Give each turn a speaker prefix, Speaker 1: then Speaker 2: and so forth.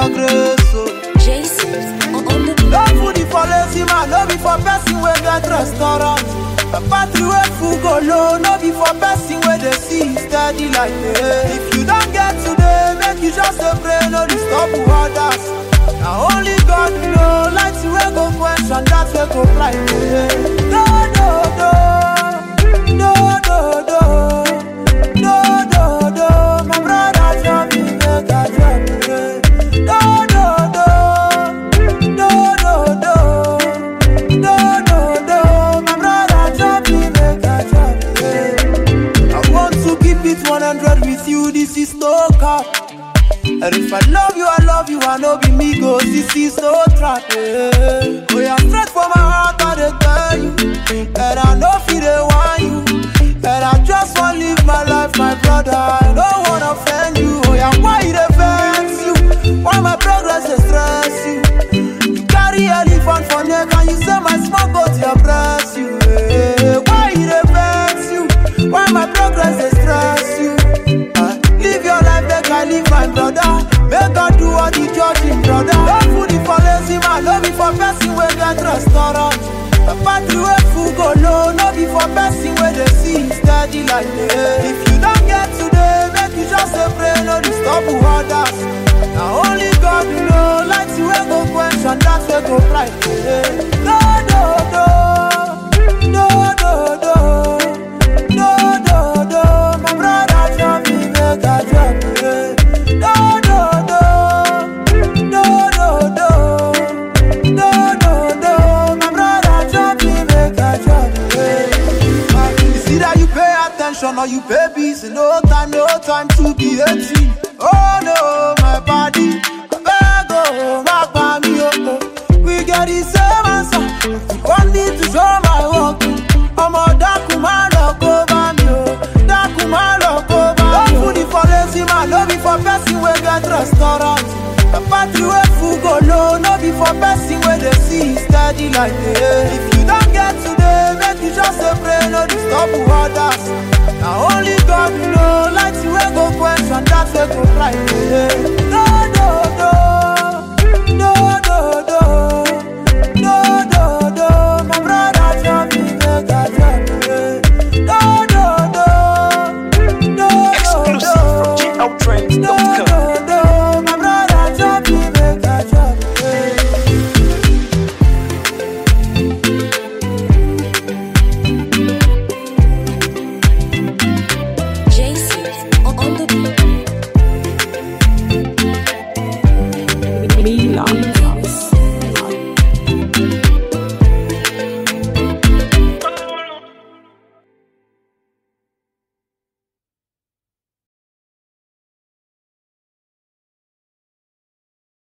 Speaker 1: your grace, oh.
Speaker 2: Jason on the
Speaker 1: No food is for lazy man, no be for person wey get restaurant. A battery wey full go low, no be for person wey dey see steady like me. If you don get today, make you just dey pray, no disturb others. Na only God know, light wey go quench and that wey go blind me. No, no, no, no, no, no, no, no, no. My brother tell me make I drop it. No, no, no. No, no, no, no, no, no. My brother tell me make I drop it. I want to keep it 100 with you. This is no cap. And if I love you, I love you. I know be me go. This is no trap. Yeah. Oh, yeah, straight from my heart, I dey tell you. And I know feel they want you. And I just want live my life, my brother. I don't wanna offend you. Oh, yeah, why it offends you? Why my progress dey stress you? You carry elephant for neck and you say my small goat dey oppress you. eh. Why it dey vex you? Why my progress dey stress you? Ah, Live your life, make I live my brother. Make God do all the judging, brother. No food is for lazy man, no be for person wey get restaurant. A party wey full go low, no be for person wey dey see steady like me. If you don get today, make you just dey pray, no disturb others. Na only God know, light wey go quench and that wey go bright. No, no, no, no, no, no, no, no, no. My brother tell me make I drop it. No, no, no, no, no, no, no, no, no. My brother tell me make I drop it. It's either you pay attention or you pay bills. No time, no time to be 18. Oh no, my body. I beg, oh, my body, oh, oh. We get the same answer. One need to show my work. ọmọ dákun má lọ kó bá mi o dákun má lọ kó bá mi o. no food is for lazy man no be for person wey get restaurant. a party wey full go low no be for person wey dey see steady like me. if you don get today make you just dey pray no disturb others. na only God know light wey go quench and that wey go bright. no no